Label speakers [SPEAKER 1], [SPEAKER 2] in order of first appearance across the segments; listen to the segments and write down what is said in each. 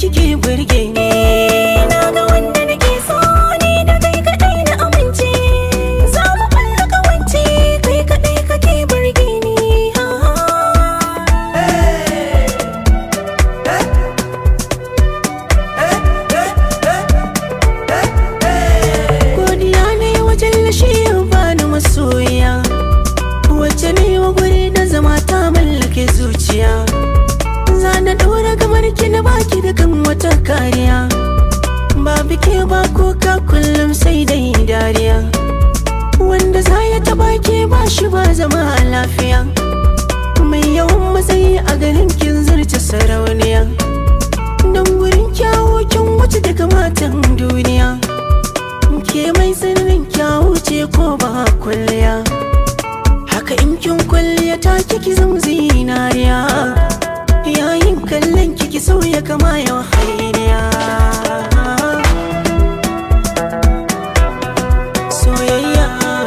[SPEAKER 1] kike burge ni
[SPEAKER 2] na ga wanda nake so ni da kai kadai na amince za mu kulla kawance kai kadai kake burge ni ha
[SPEAKER 1] godiya ne wajen lashe bani masoya wacce ne wa guri da zama ta mallake zuciya za na ɗora kamar ki na baki da kan wata kariya ba bike ba kuka kullum sai dai dariya wanda za ya taba ke ba shi ba zama lafiya mai yawan matsayi a garin kin zarce sarauniya don gurin kyawo kin wuce daga matan duniya ke mai sirrin kyawu ce ko ba kwalliya haka in kin kwalliya ta kiki zama zinariya yayin kallon kiki sauya kama yau hainiya soyayya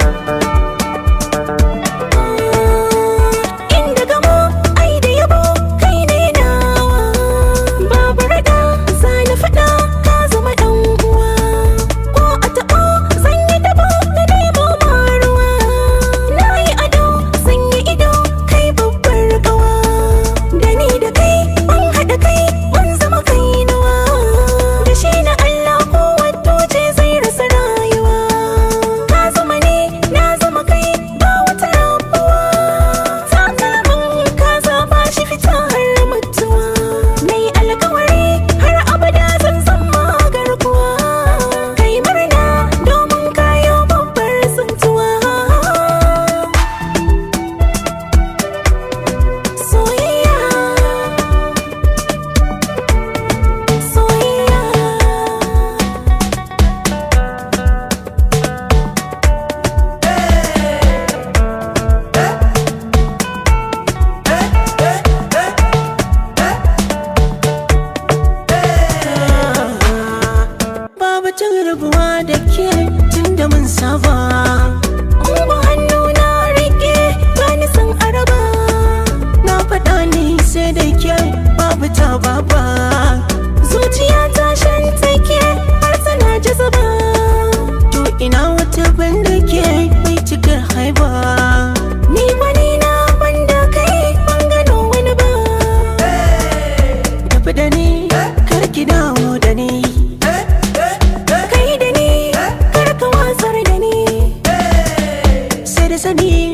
[SPEAKER 2] inda gamo ai da yabo kai ne nawa babu rada za na faɗa ka zama ɗan uwa ko a taɓo zan yi dabo na nemo maruwa na yi ado zan yi ido kai babbar ƙawa da ni da kai mun haɗa kai mun zama kainuwa da shi na Allah ko wato ce zai rasa rayuwa ka zama ne na zama kai ba wata rabuwa takalmin ka zaba shi fita har mutuwa na yi alkawari har abada zan zama garkuwa kai murna domin kayo babbar tsuntuwa soyayya soyayya
[SPEAKER 1] babu cin rabuwa da ke tun da mun saba
[SPEAKER 2] Ungo hannu na rike bani san araba
[SPEAKER 1] na faɗa ni sai da ke babu ta baba
[SPEAKER 2] zuciya ta shan take har tana jazaba
[SPEAKER 1] to ina wata banda ke mai cikar haiba
[SPEAKER 2] ni wani na banda kai ban gano wani ba
[SPEAKER 1] tafi da ni kar ki dawo da ni
[SPEAKER 2] kai da ni kar ka wasar da ni
[SPEAKER 1] sai da sani